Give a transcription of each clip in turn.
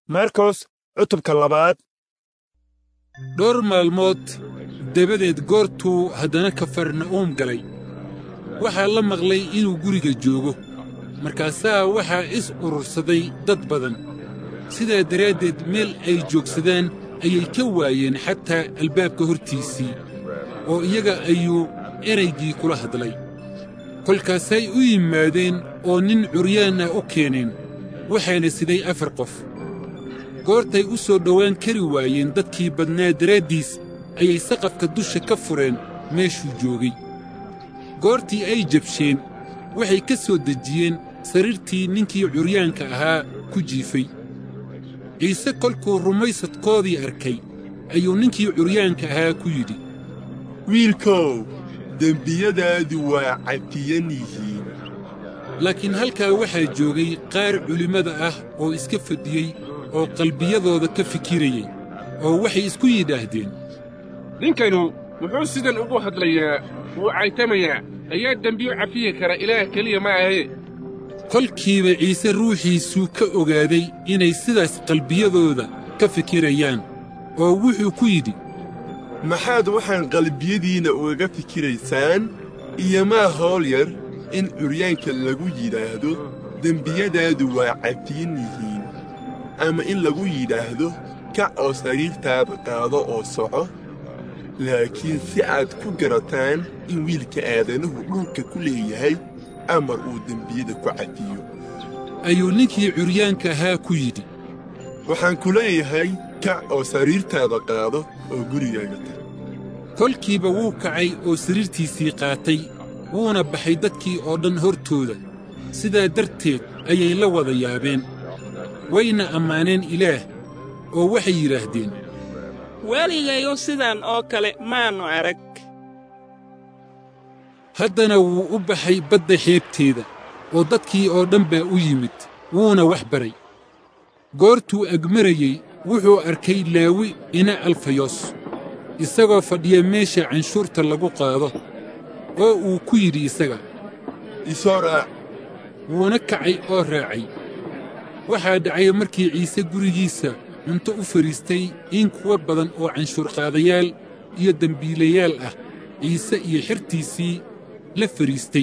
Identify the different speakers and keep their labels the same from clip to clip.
Speaker 1: markos cutubka labaad
Speaker 2: dhowr maalmood dabadeed goortuu haddana kafarna'uum galay waxaa la maqlay inuu guriga joogo markaasaa waxaa is urursaday dad badan sidaa daraaddeed meel ay joogsadaan ayay ka waayeen xataa albaabka hortiisii oo iyaga ayuu eraygii kula hadlay kolkaasay u yimaadeen oo nin curyaan ah u keeneen waxaana siday afar qof goortay u soo dhowaan kari waayeen dadkii badnaa daraaddiis ayay saqafka dusha ka fureen meeshuu joogay goortii ay jabsheen waxay ka soo dejiyeen sariirtii ninkii curyaanka ahaa ku jiifay ciise kolkuu rumaysadkoodii arkay ayuu ninkii curyaanka ahaa ku yidhi
Speaker 3: wiilkow dembiyadaadu waa cafiyan yihiin
Speaker 2: laakiin halkaa waxaa joogay qaar culimmada ah oo iska fadhiyey oo qalbiyadooda ka fikirayey oo waxay isku yidhaahdeen
Speaker 4: ninkanu muxuu sidan ugu hadlayaa wuu caytamayaa ayaa dembiyo cafiyi kara ilaah keliya ma ahe
Speaker 2: kolkiiba ciise ruuxiisuu ka ogaaday inay sidaas qalbiyadooda ka fikirayaan oo wuxuu ku yidhi
Speaker 3: maxaad waxaan qalbiyadiinna ugaga fikiraysaan iyo maa howl yar in curyaanka lagu yidhaahdo dembiyadaadu waa cafiyan yihiin ama in lagu yidhaahdo kac oo sariirtaada qaado oo soco laakiin si aad ku garataan in wiilka aadanuhu dhulka ku leeyahay amar uu dembiyada ku cafiyo
Speaker 2: ayuu ninkii curyaanka ahaa ku yidhi
Speaker 3: waxaan ku leeyahay kac oo sariirtaada qaado oo gurigaaga tag
Speaker 2: kolkiiba wuu kacay oo sariirtiisii qaatay wuuna baxay dadkii oo dhan hortooda sidaa darteed ayay la wada yaabeen wayna ammaaneen ilaah oo waxay yidhaahdeen
Speaker 5: weligayo sidan oo kale maannu arag
Speaker 2: haddana wuu u baxay badda xeebteeda oo dadkii oo dhan baa u yimid wuuna wax baray goortuu agmarayey wuxuu arkay laawi ina alfayos isagoo fadhiya meesha canshuurta lagu qaado oo uu ku yidhi isaga
Speaker 3: isoo raac
Speaker 2: wuuna kacay oo raacay waxaa dhacay markii ciise gurigiisa cunto u fadhiistay in kuwa badan oo canshuurqaadayaal iyo dembiilayaal ah ciise iyo xertiisii la fadhiistay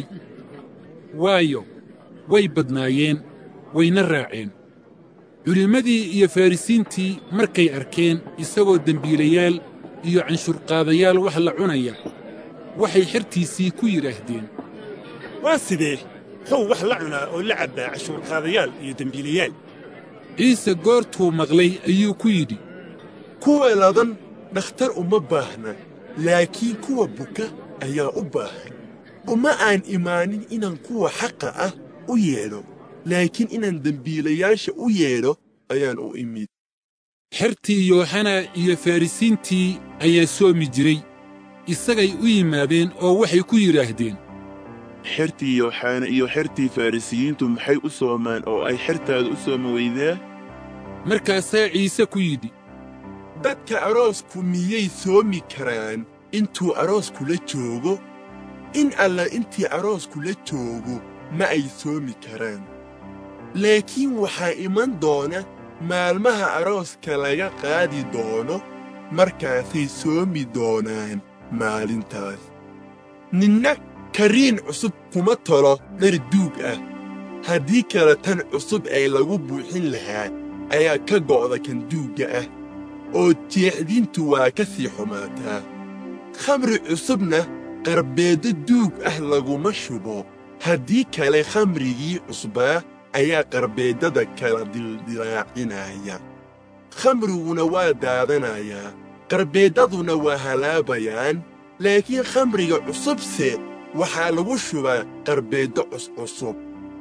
Speaker 2: waayo way badnaayeen wayna raaceen culimmadii iyo farrisiintii markay arkeen isagoo dembiilayaal iyo canshuurqaadayaal wax la cunaya waxay xertiisii ku yidhaahdeen
Speaker 1: waa sidee muxuu wax la cunaa oo la cabbaa cashuurqaadayaal iyo dembiilayaal
Speaker 2: ciise goortuu maqlay ayuu ku yidhi
Speaker 3: kuwa ladan dhakhtar uma baahna laakiin kuwa buka ayaa u baahan uma aan imaanin inaan kuwa xaqa ah u yeedho laakiin inaan dembiilayaasha u yeedho ayaan u imid
Speaker 2: xertii yooxana iyo farrisiintii ayaa soomi jiray isagay u yimaadeen oo waxay ku yidhaahdeen
Speaker 6: xertii yooxana iyo xertii farrisiyiintu maxay u soomaan oo ay xertaada u soomi weydaa
Speaker 2: markaasaa ciise ku yidhi
Speaker 3: dadka aroosku miyay soomi karaan intuu arooskula joogo in alla intii arooskula joogo ma ay soomi karaan laakiin waxaa iman doona maalmaha arooska laga qaadi doono markaasay soomi doonaan maalintaas ninna kariin cusub kuma tolo dhar duug ah haddii kale tan cusub ee lagu buuxin lahaa ayaa ka go'da kan duugga ah oo jeexdintu waa ka sii xumaataa khamri cusubna qarbeeddo duug ah laguma shubo haddii kale khamrigii cusbaa ayaa qarbeeddada kala dildilaacinaya khamriguna waa daadanayaa qarbeeddaduna waa halaabayaan laakiin khamriga cusubse waxaa lagu shubaa qarbeeddo cuscusub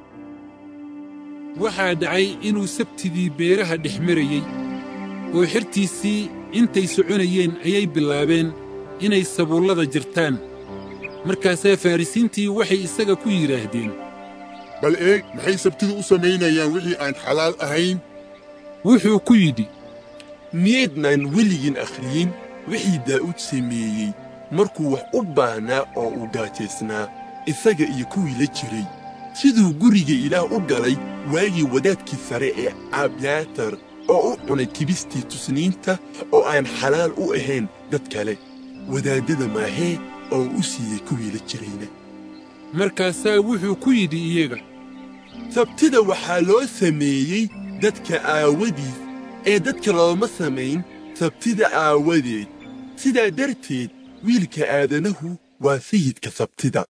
Speaker 2: waxaa dhacay inuu sabtidii beeraha dhex marayey oo xertiisii intay soconayeen ayay bilaabeen inay sabuullada jirtaan markaasaa farrisiintii waxay isaga ku yidhaahdeen
Speaker 7: bal eeg maxay sabtidu u samaynayaan wixii aan xalaal ahayn
Speaker 2: wuxuu ku yidhi
Speaker 3: miyaydnaan weligiin akhriyin wixii daa'uud sameeyey markuu wax u baahnaa oo uu gaajaysnaa isaga iyo kuwii la jiray siduu guriga ilaah u galay waagii wadaadkii sare ee abyaatar oo u cunay kibistii tusniinta oo aan xalaal u ahayn dad kale wadaaddada maahee oo u siiyey kuwii la jirayna
Speaker 2: markaasaa wuxuu ku yidhi iyaga
Speaker 3: sabtida waxaa loo sameeyey dadka aawadiis ee dadka looma samayn sabtida aawadeed sidaa darteed wiilka aadanahu waa sayidka sabtida